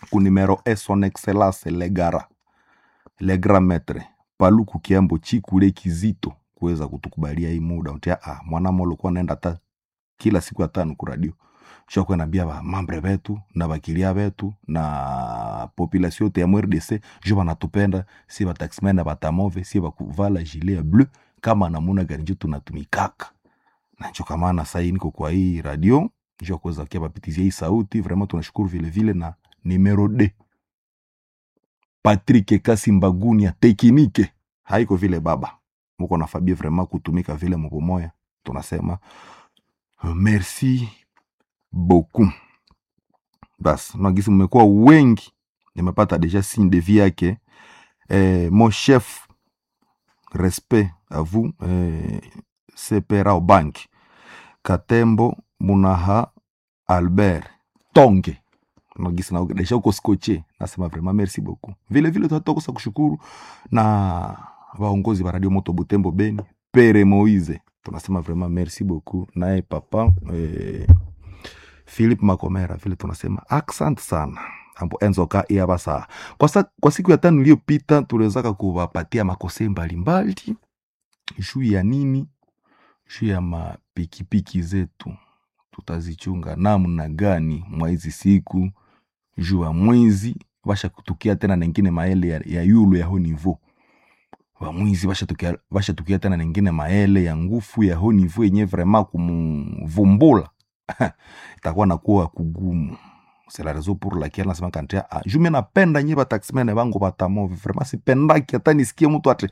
ku numero e son excellence legara le grand maître paluku kiambo chikule kizito kuweza kutukubalia hii muda utia ah, mwanamo ulikuwa naenda ta kila siku ya tano ku radio shokwe nambia ba mambre betu na bakilia betu na population yote ya MRDC jo banatupenda si bataxmen na batamove si bakuvala gilet ya bleu kama namuna gani jo tunatumikaka na njo kamana sai niko kwa hii radio njo kuweza kia bapitizia hii sauti vraiment tunashukuru vile vile na numero d Patrick Kasi Mbaguni ya tekinike haiko vile baba muko na Fabie vraiment kutumika vile mko moya tunasema uh, merci beaucoup bas nagisi mmekuwa wengi nimepata deja signe de vie yake eh, mon chef respect à vous eh, sepera bank katembo munaha albert tonge nagisi na deja uko scotché nasema vraiment merci beaucoup vile vile tunatokosa kushukuru na vaongozi va radio moto butembo beni pere moise tunasema vraiment merci beaucoup naye papa eh, philip makomera vile tunasema accent sana ambo enzoka iaba saa kwa, sa, kwa siku ya tano iliyopita tuliwezaka kuwapatia makose mbalimbali juu ya nini juu ya mapikipiki zetu tutazichunga namna gani mwa hizi siku juu ya mwezi vasha kutukia tena nengine maele ya, ya yulu ya ho nivo wamwizi vashatukia vashatukia tena nengine maele ya ngufu ya ho nivo yenye vrema kumvumbula itakuwa nakuwa kugumu c'est la raison pour laquelle nasema kantia ah, jume napenda nye bataximene bangu batamovi vraiment sipendaki hata nisikie mtu ati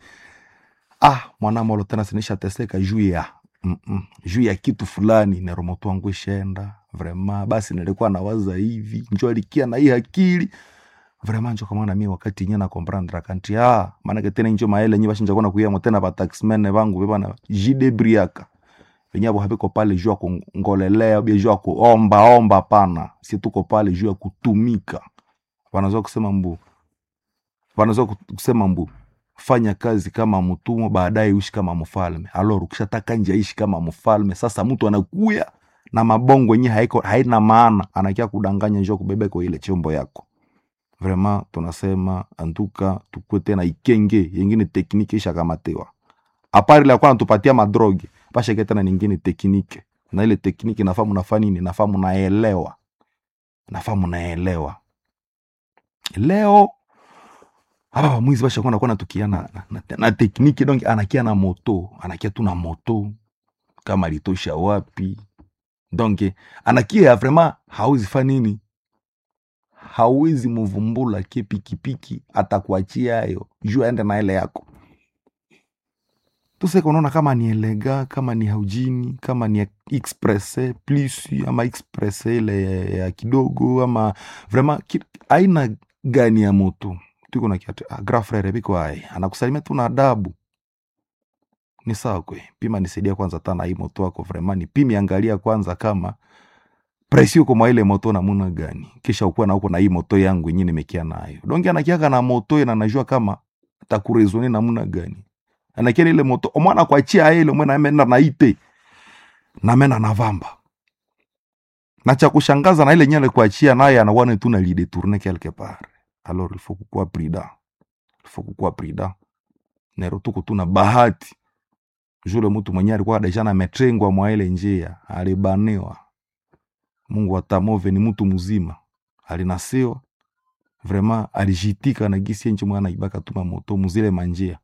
ah mwanamolo tena sinisha teseka juu ya mm -mm. juu ya kitu fulani neromoto wangu ishenda vraiment basi nilikuwa nawaza hivi njo alikia na hii akili vraiment njo kamana mi wakati nye na comprendre kanti ah maanake tena njo maele nye bashinja kona kuyamo tena bataximene bangu bebana jidebriaka venye abo haviko pale juu ya kungolelea bia juu ya kuombaomba pana si tuko pale juu ya kutumika wanaweza kusema mbu wanaweza kusema mbu fanya kazi kama mtumwa baadaye uishi kama mfalme alor ukishataka nje aishi kama mfalme sasa mtu anakuya na mabongo yenye haiko haina maana anakia kudanganya njoo kubebeko ile chombo yako vraiment tunasema antuka tukue tena ikenge yengine tekniki ishakamatiwa apari la kwa natupatia madroge pasheke tena ningine teknike na ile tekniki nafaa munafaa nini nafaa munaelewa nafaa munaelewa leo aba mwizi bashakuwa nakuwa natukia na, na, na, na tekniki donc anakia na moto anakia tu na moto kama litosha wapi donc anakia vraiment hauzi fa nini hawezi muvumbula ke pikipiki atakuachia ayo juu aende na ile yako tuseka unaona kama ni elega kama ni haujini kama ni express plus ama express ile ya, ya kidogo ama vraiment ki, aina gani ya moto tuko na kiatu ah, grand frere biko ai anakusalimia tu na adabu ni sawa kwe pima nisaidia kwanza tana hii moto wako vraiment ni pimi angalia kwanza kama presi uko mwa ile moto namuna gani kisha ukuwa na uko na hii moto yangu yenyewe nimekia nayo donge anakiaka na moto na najua kama takurezone namuna gani anakia ile moto omwana kwachia ile mwana amenda na ite na mena na vamba na cha kushangaza na ile nyele kuachia naye anawana tu na lide tourner quelque part alors il faut kukuwa prudent il faut kukuwa prudent nero tuko tuna bahati jule mtu mwenye alikuwa deja na metrengwa mwa ile njia alibaniwa Mungu atamove ni mtu mzima alinasiwa vraiment alijitika na gisi enchi mwana ibaka tuma moto muzile manjia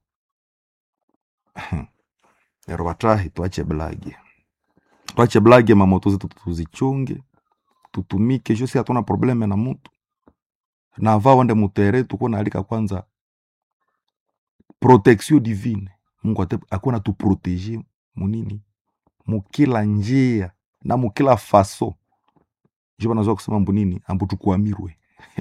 nero batrahi tuache blage tuache blage mamoto zetu tuzichunge tutumike jo si hatuna probleme na mtu na va wende mutere tuko naalika kwanza protection divine mungu ate akona tuprotege munini mukila njia na mukila faso jo banazoa kusema mbu nini ambu tukwamirwe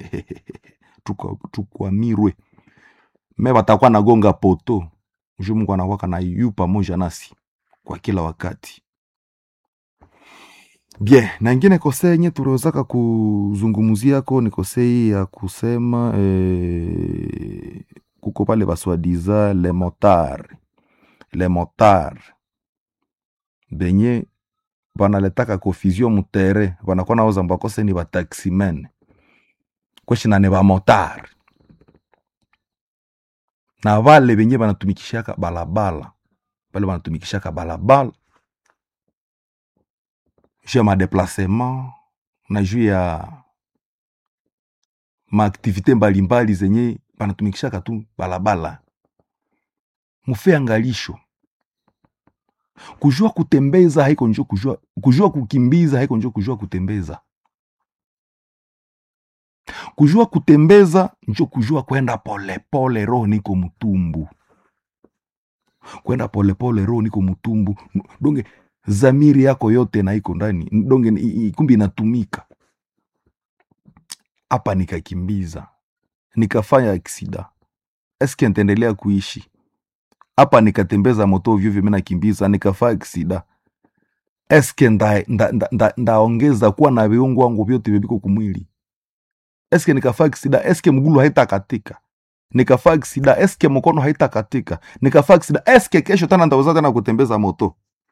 tukwamirwe me batakuwa nagonga poto ju mungu anakwaka na yu pamoja nasi kwa kila wakati bien na ingine kose yenye tuliwezaka kuzungumziako ni kose hii ya kusema eh, kuko pale baswadiza le motar le motar benye banaletaka confusion mutere banakuwa naoza mbakose ni bataximen kweshina ni bamotari na vale venye banatumikishaka balabala vale banatumikishaka balabala juu ya madeplasement na juu ya maaktivite mbalimbali zenye banatumikishaka tu balabala mufe angalisho kujua kutembeza haiko njo kujua, kujua kukimbiza haiko njo kujua kutembeza kujua kutembeza njo kujua kwenda polepole roho niko mtumbu kwenda polepole roho niko mtumbu donge zamiri yako yote na iko ndani donge i- i- kumbi inatumika hapa nikakimbiza nikafanya aksida eske ntaendelea kuishi hapa nikatembeza moto vyovyo mi nakimbiza nikafaa aksida eske ndaongeza nda, nda, nda, ndaongeza kuwa na viungo wangu vyote viviko kumwili eske nikafaa aksida eske mgulu haitakatika nikafaa aksida eske mkono haitakatika nikafaa aksida eske kesho tena ndaweza tena kutembeza moto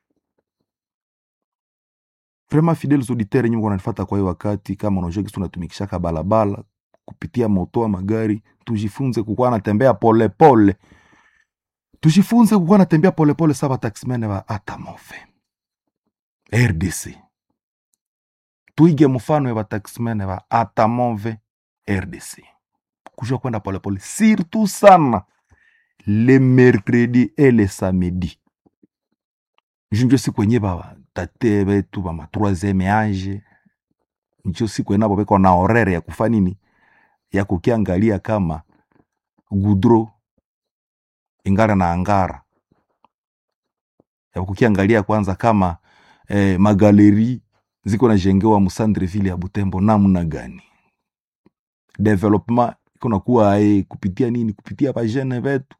vraiment fidèles auditeurs nyinyi wananifuata kwa hiyo wakati kama unajua kisu unatumikishaka balabala kupitia moto wa magari tujifunze kukuwa natembea polepole tujifunze kukuwa natembea polepole sa bataximene ba atamove rdc tuige mfano ya bataximene ba atamove rdc kujua kwenda polepole surtout sana le mercredi et le samedi junjo siku enye batate betu bama troisieme age njo siku enabo beko na horere ya kufa nini ya kukiangalia kama gudro ingara na angara ya kukiangalia kwanza kama eh, magaleri ziko najengewa musandreville ya butembo namna gani development iko nakuwa eh, kupitia nini kupitia bajene betu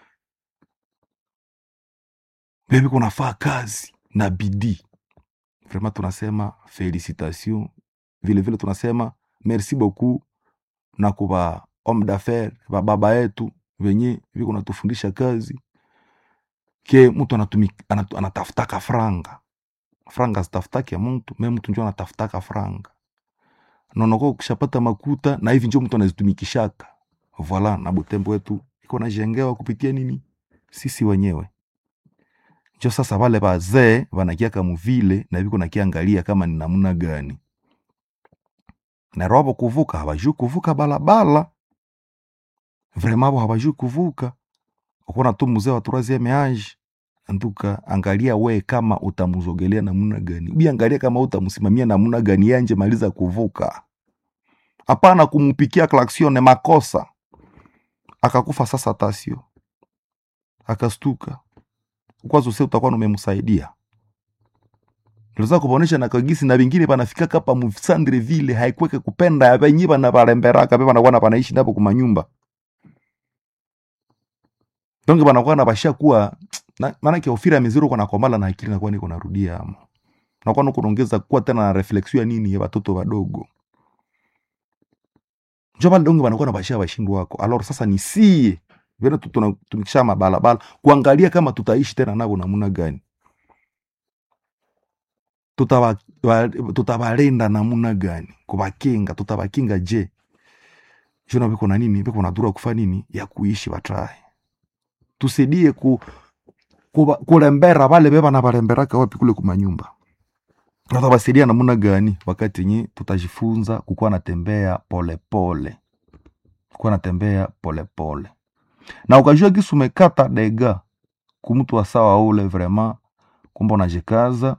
bebi kunafaa kazi na bidii vraiment tunasema felicitation vilevile tunasema merci beaucoup na kuba homme d'affaires bababa yetu venye viko natufundisha kazi ke mtu anatumik- anatu- anatafutaka franga franga zitafutake mtu me mtu njo anatafutaka franga nonoko ukishapata makuta na hivi njo mtu anazitumikishaka voila na butembo wetu iko najengewa kupitia nini sisi wenyewe njo sasa vale vazee vanakiaka muvile na viko nakiangalia kama ni namna gani na robo kuvuka habajui kuvuka balabala vrema abo habajui kuvuka ukona tu mzee wa troisieme age nduka angalia we kama utamuzogelea namna gani ubi angalia kama utamsimamia namna gani yanje maliza kuvuka hapana kumupikia klaksione makosa akakufa sasa tasio akastuka kwanza use utakuwa numemsaidia liza kubonesha na kagisi na vingine panafika kapa msandre vile haikweke kupenda ya venyi bana baremberaka be banakuwa na panaishi napo kumanyumba donge banakuwa na basha kuwa na- maanake ofira miziro kwa nakomala na akili nakuwa niko narudia amo nakuwa nuko naongeza kuwa tena na refleksio ya nini ya watoto wadogo njo pale donge banakuwa na basha bashindu wako alor sasa ni sie vile tu- tunatumikisha mabalabala kuangalia kama tutaishi tena navo namuna gani Tutaba- wa- tutabalinda namuna gani kubakinga tutabakinga je jona biko na nini biko na dura kufa nini ya kuishi batrahe tusaidie ku, kuba- kulembera bale beba na balemberaka wapi kule kumanyumba tutabasaidia namuna gani wakati yenye tutajifunza kukuwa natembea polepole kukuwa natembea polepole na ukajua kisu umekata dega kumtu wa sawa ule vraiment kumbe unajikaza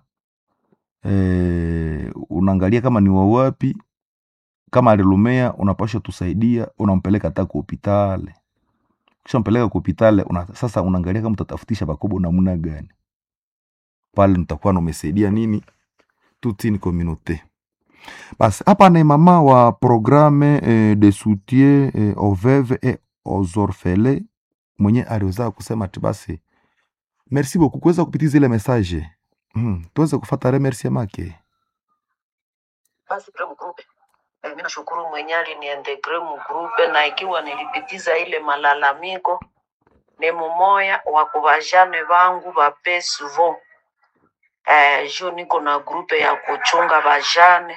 eh, unaangalia kama ni wawapi kama alilumea unapasha tusaidia unampeleka hata ku hopitale kisha mpeleka ku hopitale una, sasa unaangalia kama utatafutisha bakobo namna gani pale nitakuwa numesaidia nini toute une communauté basi hapa ni mama wa programme eh, de soutien eh, aux veuves et aux orphelins mwenye aliweza kusema ati basi merci beaucoup kuweza kupitiza ile message mm, tuweze kufata remerciement make basi kule mgrupe eh, mi nashukuru mwenye aliniintegre mgrupe na ikiwa nilipitiza ile malalamiko ni mumoya wa kuvajane vangu vape suvo eh, juu niko na grupe ya kuchunga vajane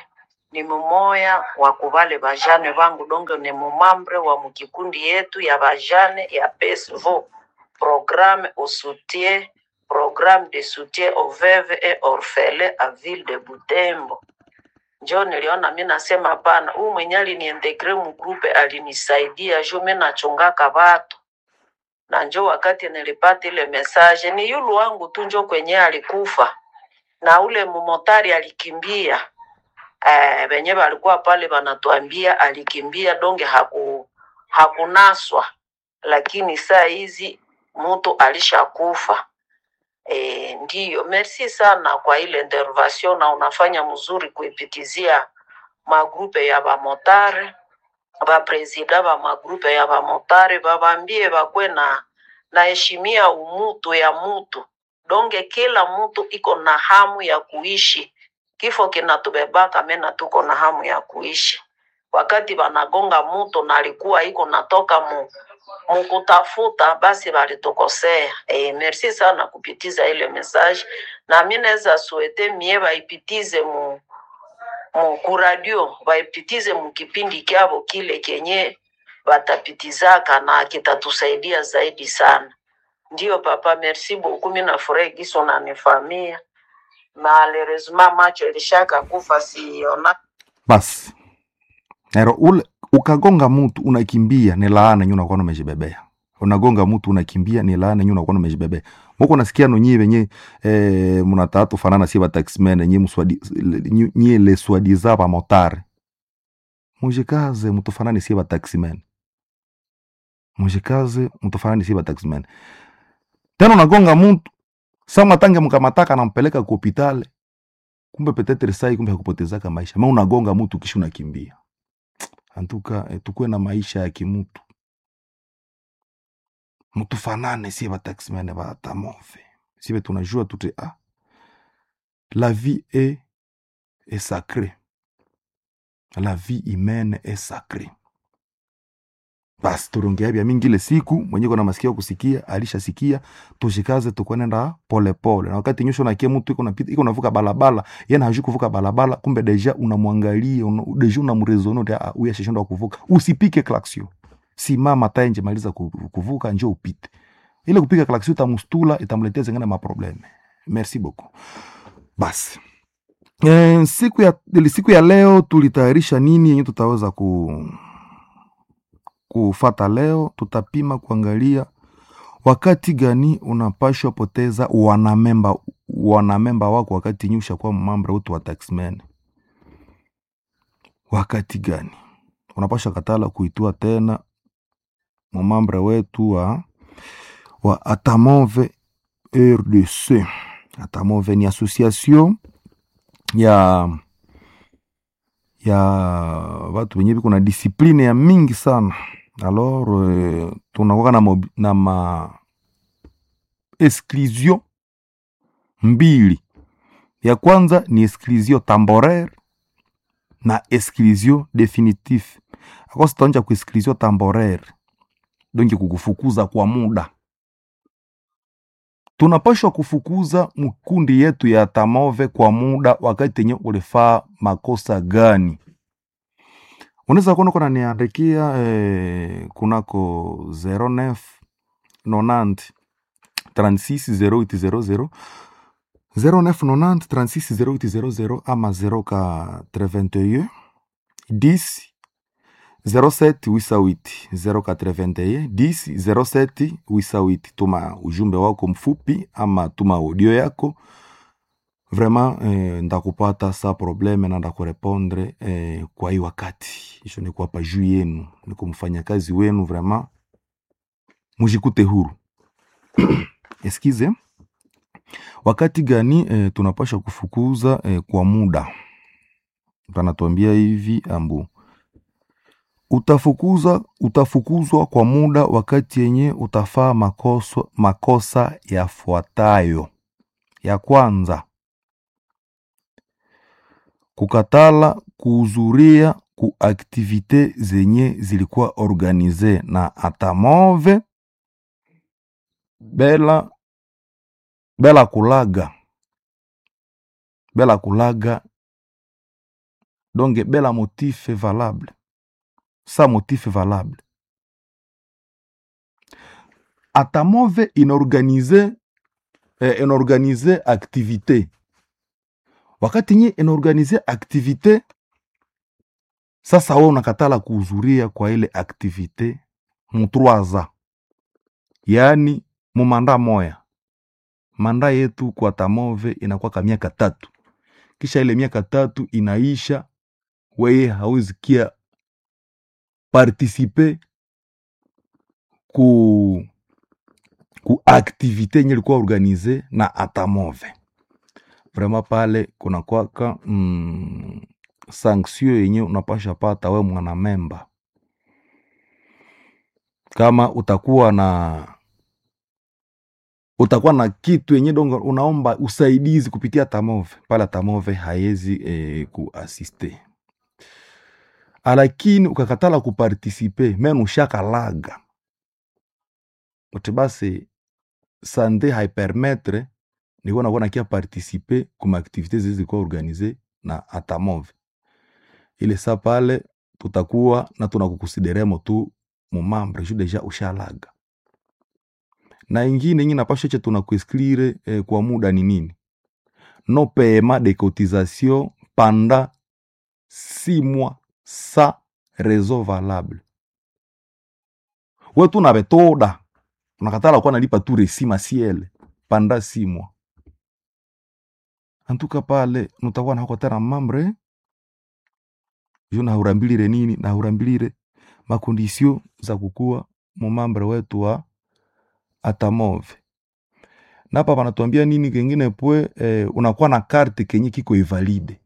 ni mumoya wa kuvale bajane vangu donge ni mumambre wa mukikundi yetu ya bajane ya PSVO programme au soutien programme de soutien aux veuves et orphelins à ville de Butembo. Njo niliona mi nasema hapana, huyu mwenye aliniintegre mgrupe alinisaidia juu mi nachungaka watu na njo wakati nilipata ile message ni yulu wangu tu njo kwenye alikufa na ule mumotari alikimbia eh, wenye walikuwa pale wanatuambia alikimbia donge haku, hakunaswa, lakini saa hizi mtu alishakufa. E, ndiyo, merci sana kwa ile intervention na unafanya mzuri kuipitizia magrupe ya bamotare bapresida ba magrupe ya bamotare babambie bakwe na naheshimia umutu ya mutu donge kila mutu iko na hamu ya kuishi kifo kinatubebaka mena tuko na hamu ya kuishi wakati banagonga mutu na alikuwa iko natoka mu mukutafuta basi balitukosea. E, merci sana kupitiza ile message, na mi naweza suete mie baipitize mu, mu kuradio baipitize mu kipindi kyabo kile kenye batapitizaka na kitatusaidia zaidi sana. Ndio papa, merci beaucoup. Mi nafurahi giso nanifamia malheureusement macho ilishaka kufa siona basi ero ule ukagonga mtu unakimbia ni laana nyu unakuwa umejibebea unagonga mtu unakimbia ni laana nyu unakuwa umejibebea muko nasikia no nyie wenye eh, mnatatu fanana si bataximene nyie mswadi nyie- nyie le swadiza ba motare mujikaze mutufanane si bataximene mujikaze mutufanane si bataximene tena unagonga mtu sama tange mkamataka nampeleka ku hopitale kumbe petetre sai kumbe hakupotezaka maisha ma unagonga mtu kisha unakimbia antuka eh, tukuwe na maisha ya kimutu mutufanane sie bataximene batamove sibe tunajua tute ah, la vie est, est sacrée la vie humaine est sacrée basi turongea vya mingi ile siku mwenye kona masikio kusikia alishasikia tushikaze tukwenenda polepole na wakati nyusho nakie mtu iko napita iko navuka balabala yeye hajui kuvuka balabala kumbe deja unamwangalia una, deja unamrezono de ah, huyu ashashindwa kuvuka usipike klaksio simama taenje maliza ku- kuvuka njo upite ile kupiga klaksio itamustula itamletea zingine maprobleme merci beaucoup basi e, siku ya ili siku ya leo tulitayarisha nini yenye tutaweza ku kufata leo tutapima kuangalia wakati gani unapashwa poteza wanamemba wanamemba wako wakati nyusha kwa mambo wetu wa taxman wakati gani unapashwa katala kuitua tena mumambre wetu wa, wa atamove rdc atamove ni association ya ya watu wenye viko na disipline ya mingi sana alors eh, tunakuwa na, mobi- na ma exclusion mbili ya kwanza ni exclusion temporaire na exclusion definitif akosi taonja ku exclusion temporaire donki kukufukuza kwa muda tunapashwa kufukuza mkundi yetu ya tamove kwa muda wakati yenye ulifaa makosa gani unaweza kuona kuna niandikia eh, kunako 09 90 36 0800 0990 36 0800 ama 081 10 07 wisawiti 081 10 07 wisawiti tuma ujumbe wako mfupi ama tuma audio yako vraiment eh, ndakupata sa probleme na ndakurepondre eh, kwa hii wakati isho ni kuwapa juu yenu ni kumfanya kazi wenu vraiment mujikute huru eskize wakati gani eh, tunapasha kufukuza eh, kwa muda panatuambia hivi ambu utafukuza utafukuzwa kwa muda wakati yenye utafaa makosa, makosa yafuatayo ya kwanza kukatala kuhudhuria ku aktivite zenye zilikuwa organize na atamove bela bela kulaga bela kulaga donc bela motif valable sa motif valable atamove inaorganize eh, inaorganize activité wakati nye inaorganize activité sasa we unakatala kuhudhuria kwa ile activité mutroaza yaani mumanda moya manda yetu kwa tamove inakwaka miaka tatu kisha ile miaka tatu inaisha weye hawezi kia participe ku ku activité yenye ilikuwa organize na atamove vraiment pale kuna kwaka mm, sanction yenye unapasha pata we mwana memba kama utakuwa na utakuwa na kitu yenye dongo unaomba usaidizi kupitia tamove pale tamove haezi eh, kuasiste lakini ukakatala kupartisipe men ushakalaga uti basi sante haipermetre nikuwa nakuwa nakia partisipe kuma aktivite zilizikuwa organize na atamove ile sa pale tutakuwa na tunakukusideremo tu mumambre ju deja ushalaga na ingine ingi napasha che tunakuesklire eh, kwa muda ni nini no paiement de cotisation pendant six mois sa raison valable we tunavetoda unakatala kuwa nalipa tu resi masiele panda six mois antuka pale nutakuwa nahako tena mambre ju nahurambilire nini nahurambilire makondisio za kukuwa mumambre wetu wa atamove napa panatuambia nini kengine pwe eh, unakuwa na karte kenye kiko ivalide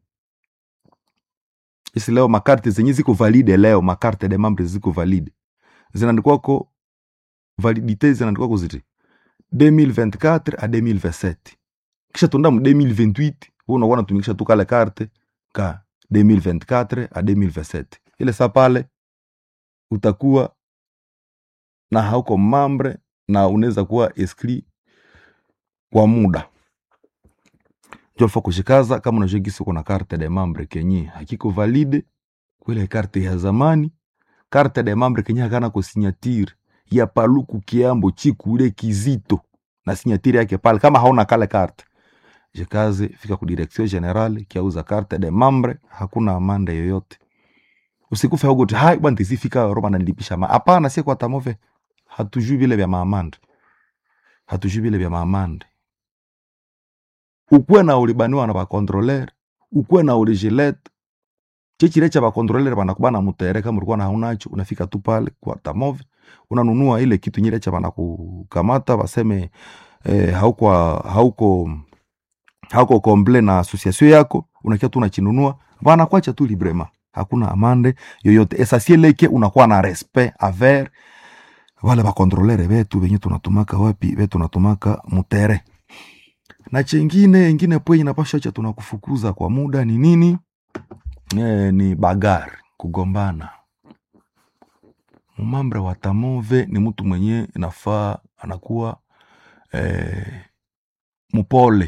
isi leo makarte zenye ziko valide leo makarte de membre ziko valide zinaandikwako validite zinaandikwako ziti 2024 a 2027 kisha tunda mu 2028 wewe unakuwa unatumikisha tu kale karte ka 2024 a 2027 ile sa pale utakuwa na hauko mambre na unaweza kuwa eskri kwa muda jolfa kushikaza kama unajua gisi uko na karte de membre kenye hakiko valide kwile karte ya zamani karte de membre kenye hakana ko signature ya paluku kiambo chikule kizito na signature yake pale kama hauna kale karte jikaze fika ku direction generale kiauza karte de membre hakuna amande yoyote usikufe huko hai bwana tisifika Roma na nilipisha ma hapana si kwa tamove hatujui vile vya maamande hatujui vile vya maamande ukuwe na ulibaniwa na bakontroler ukuwe na uligilet chechile cha bakontroler banakubana mutere kama ulikuwa na haunacho unafika tu pale kwa tamove unanunua ile kitu nyile cha banakukamata baseme eh, hauko hauko hauko komble na association yako unakia tu unachinunua banakwacha tu librema hakuna amande yoyote esasieleke unakuwa na respect aver wale bakontrolere betu benye tunatumaka wapi be tunatumaka mutere na chengine ingine pwe inapasha cha tunakufukuza kwa muda ni nini e, ni bagari kugombana mumambre wa tamove ni mtu mwenye inafaa anakuwa e, mupole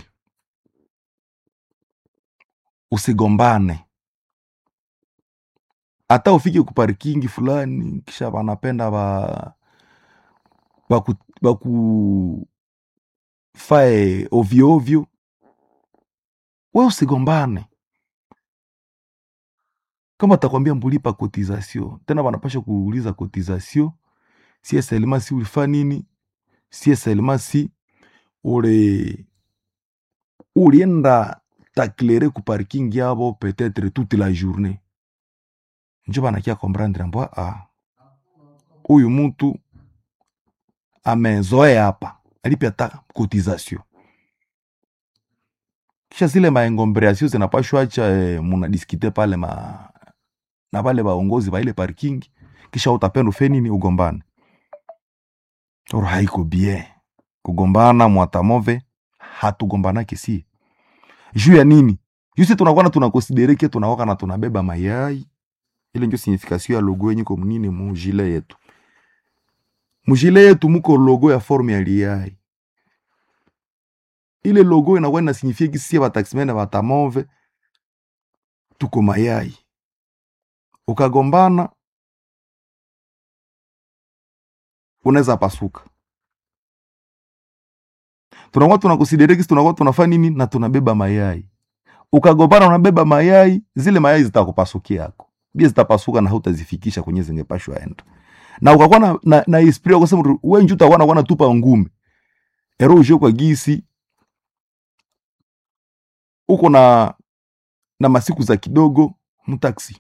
usigombane hata ufike kuparikingi fulani kisha wanapenda ba baku, baku fae ovyo ovyo we usigombane kama takwambia mbulipa cotisation tena wanapasha kuuliza cotisation si eselema si ulifa nini si eselema si uli ulienda taklere ku parking yabo peut-être toute la journée njo banakia komprendre mbwa ah, huyu mtu amezoea hapa alipe hata cotisation kisha zile maengombereasio zinapashwacha eh, munadiskite pale ma na pale baongozi ba ile parking kisha utapenda ufe nini ugombane oro haiko bien kugombana mwatamove hatugombanake si juu ya nini jusi tunakuwa na tunakonsidereke tunawaka na tunabeba mayai ile njo signification ya logo yenye ko munini mujile yetu mujile yetu muko logo ya forme ya liai ile logo inakuwa inasignifie kisi sie bataximene batamove tuko mayai ukagombana unaweza pasuka tunakuwa tunakusiderekisi tunakuwa tunafanya nini na tunabeba mayai ukagombana unabeba mayai zile mayai zitakupasukia yako bia zitapasuka na hautazifikisha kwenye zingepashwa enda na ukakuwa na, na, na esprit ya kusema we nju utakuwa nakuwa natupa ngumi ero uje kwa gisi uko na na masiku za kidogo mtaksi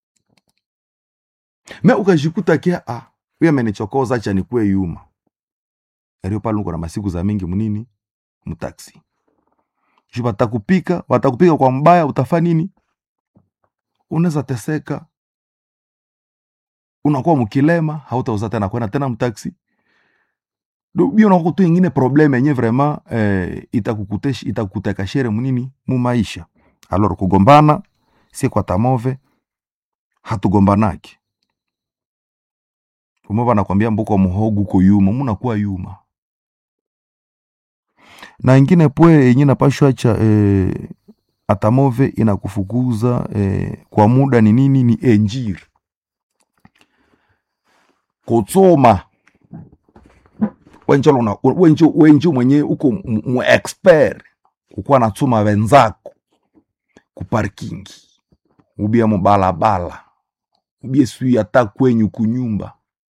me ukajikuta kia ah, huyu amenichokoza acha nikuwe yuma erio pale uko na masiku za mingi mnini mtaksi ju watakupika watakupika kwa mbaya utafa nini unaweza teseka unakuwa mkilema hautauza tena kwenda tena mtaksi bi unakuwa tu ingine probleme yenye vraiment eh, itakukutesha itakuteka shere munini mu maisha alors kugombana si kwa tamove hatugombanaki umova nakwambia mbuko muhogu uko yuma munakuwa yuma na ingine pwe yenye napashwa cha eh, atamove inakufukuza eh, kwa muda ni nini ni enjiri kutsoma wenjo luna- wenjo wenjo mwenye uko mu- mu expert ukuwa natsuma wenzako kuparkingi ubia mubalabala ubie sui hata kwenyu kunyumba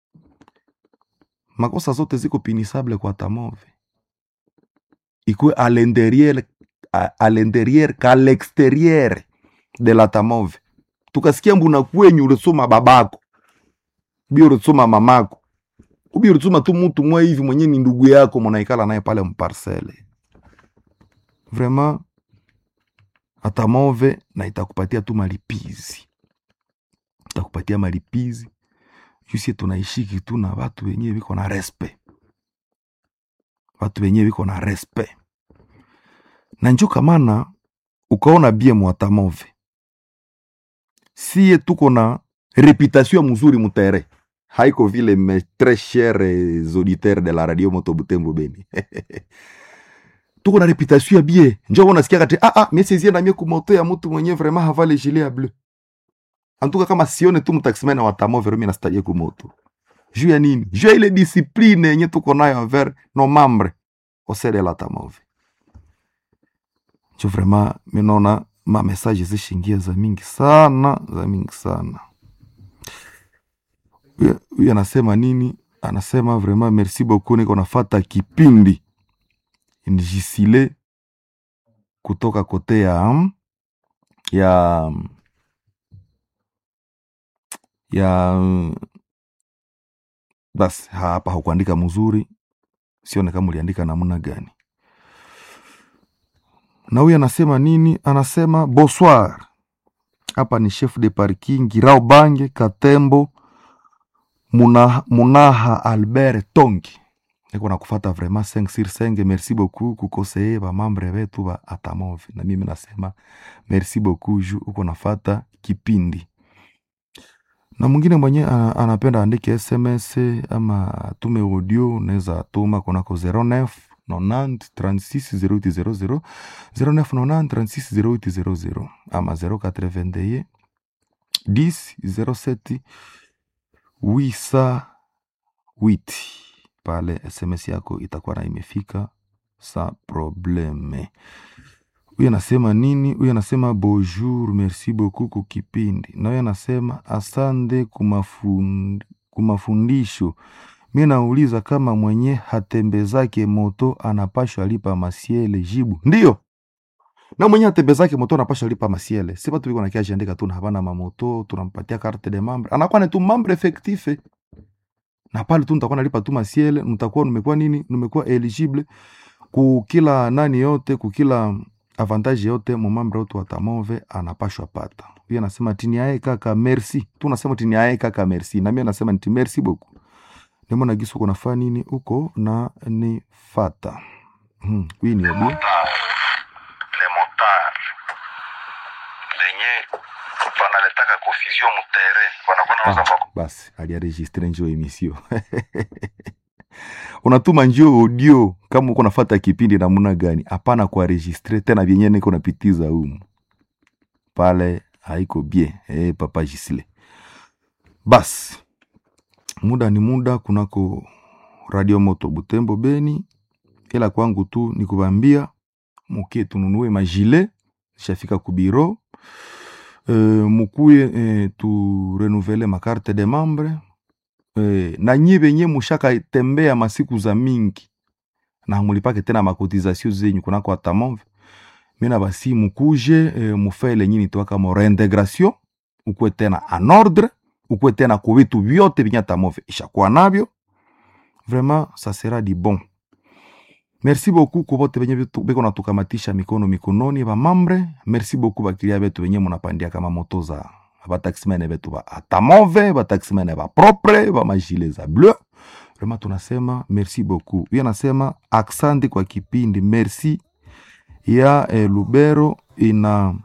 makosa zote ziko pinisable kwa tamove ikwe a l'intérieur a, a l'intérieur ka l'extérieur de la tamove tukasikia mbuna kwenyu ulisoma babako ubi ulisoma mamako ubi ulisoma tu mutu mwe hivi mwenye ni ndugu yako mwanaikala naye pale mparcele vraiment atamove na itakupatia tu malipizi itakupatia malipizi jusie tunaishiki tu na watu wenyewe viko na respect watu wenyewe viko na respect na njo kamana ukaona bie mwatamove sie tuko na reputation mzuri mutere haiko vile mes tres chers auditeurs de la radio moto butembo beni tuko na reputation ya bie njo unasikia kati ah ah mie sizie na mie kumoto ya mtu mwenye vraiment havale gilet ya bleu antuka kama sione tu mtaximene wa tamove romi nastajie kumoto juu ya nini juu ya ile discipline yenye tuko nayo envers nos membres au sein de la tamove njo vraiment minaona ma message zishingia za mingi sana za mingi sana Huyu- huyu anasema nini anasema vraiment merci beaucoup niko nafata kipindi njisile kutoka kote ya ya ya basi hapa hakuandika mzuri sione kama uliandika namna gani na huyu anasema nini anasema bonsoir hapa ni chef de parking girao bange katembo Muna, munaha albert tongi niko nakufata vraiment 5 sur 5 merci beaucoup kukoseye bamambre betu ba atamove na mimi nasema merci beaucoup ju uko nafata kipindi na mwingine mwenye ana- anapenda andike sms ama atume audio unaweza tuma kunako 09 90 36 0800 09 90 36 0800 ama 081 10 07 wisa witi pale sms yako itakuwa na imefika sa probleme huyu anasema nini huyu anasema bonjour merci beaucoup ku kipindi na huyu anasema asante kumafund, kumafundisho mi nauliza kama mwenye hatembezake moto anapashwa lipa masiele jibu ndiyo na mwenye atembezake moto anapasha lipa masiele si batu biko nakia jiandika tu na habana mamoto tunampatia carte de membre anakuwa ni tu membre effectif na pale tu nitakuwa nalipa tu masiele mtakuwa numekuwa nini numekuwa eligible ku kila nani yote ku kila avantage yote mumambre wote wa tamove anapashwa pata huyo anasema tiniae kaka merci tu nasema tiniae kaka merci na mimi anasema nti merci beaucoup nimo na gisu kunafaa nini huko na ni fata hmm. huyu ni obi le motard lenye wanaletaka confusion mutere wanakuwa nauza Ah, kwa basi aliaregistre njo emisio unatuma njo audio kama uko nafata kipindi namna gani hapana kuaregistre tena vyenye niko napitiza humu pale haiko bien eh, papa Gisle basi muda ni muda kunako radio moto butembo beni ila kwangu tu ni kubambia mukie tununue majile shafika kubiro e, mukuye e, tu renouvele makarte de membre e, na nyi benye mushaka tembea masiku za mingi na mulipake tena makotizasio zenyu kunako atamove mina basi mukuje e, mufele nyini twaka mo reintegration ukwe tena en ordre ukwe tena ku vitu vyote vyenye atamove ishakuwa navyo vraiment ça sera du bon merci beaucoup ku bote benye bitu- beko natukamatisha mikono mikononi bamambre merci beaucoup bakilia betu benye munapandia kama moto za bataximene betu ba atamove bataximene ba propre bamajile za bleu vraiment tunasema merci beaucoup hiyo nasema aksandi kwa kipindi merci ya eh, lubero ina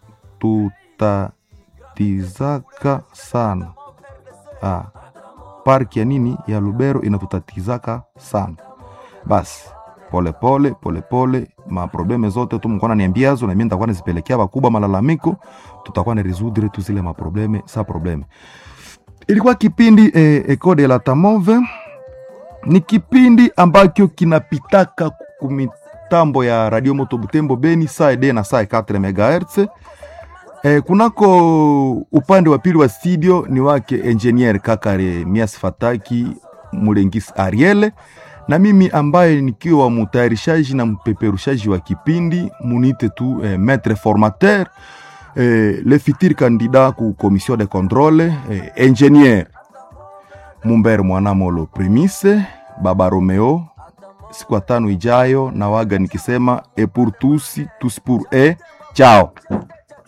tutatizaka sana ah, parki ya nini ya lubero inatutatizaka sana basi polepole polepole maprobleme zote tu mkona niambiazo na mimi nitakuwa nazipelekea bakubwa malalamiko tutakuwa na resudre tu zile maprobleme sa probleme ilikuwa kipindi eh, Eco de la Tamove ni kipindi ambacho kinapitaka kumitambo ya radio moto butembo beni saa ede na saa 4 megahertz eh, kunako upande wa pili wa studio ni wake engineer kakare mias fataki mulengis ariele na mimi ambaye nikiwa mutayarishaji na mpeperushaji wa kipindi munite tu eh, maître formateur eh, le futur candidat ku commission de contrôle eh, ingénieur Mumber Mwanamolo Primise Baba Romeo siku ya tano ijayo na waga nikisema e pour tous tous pour e chao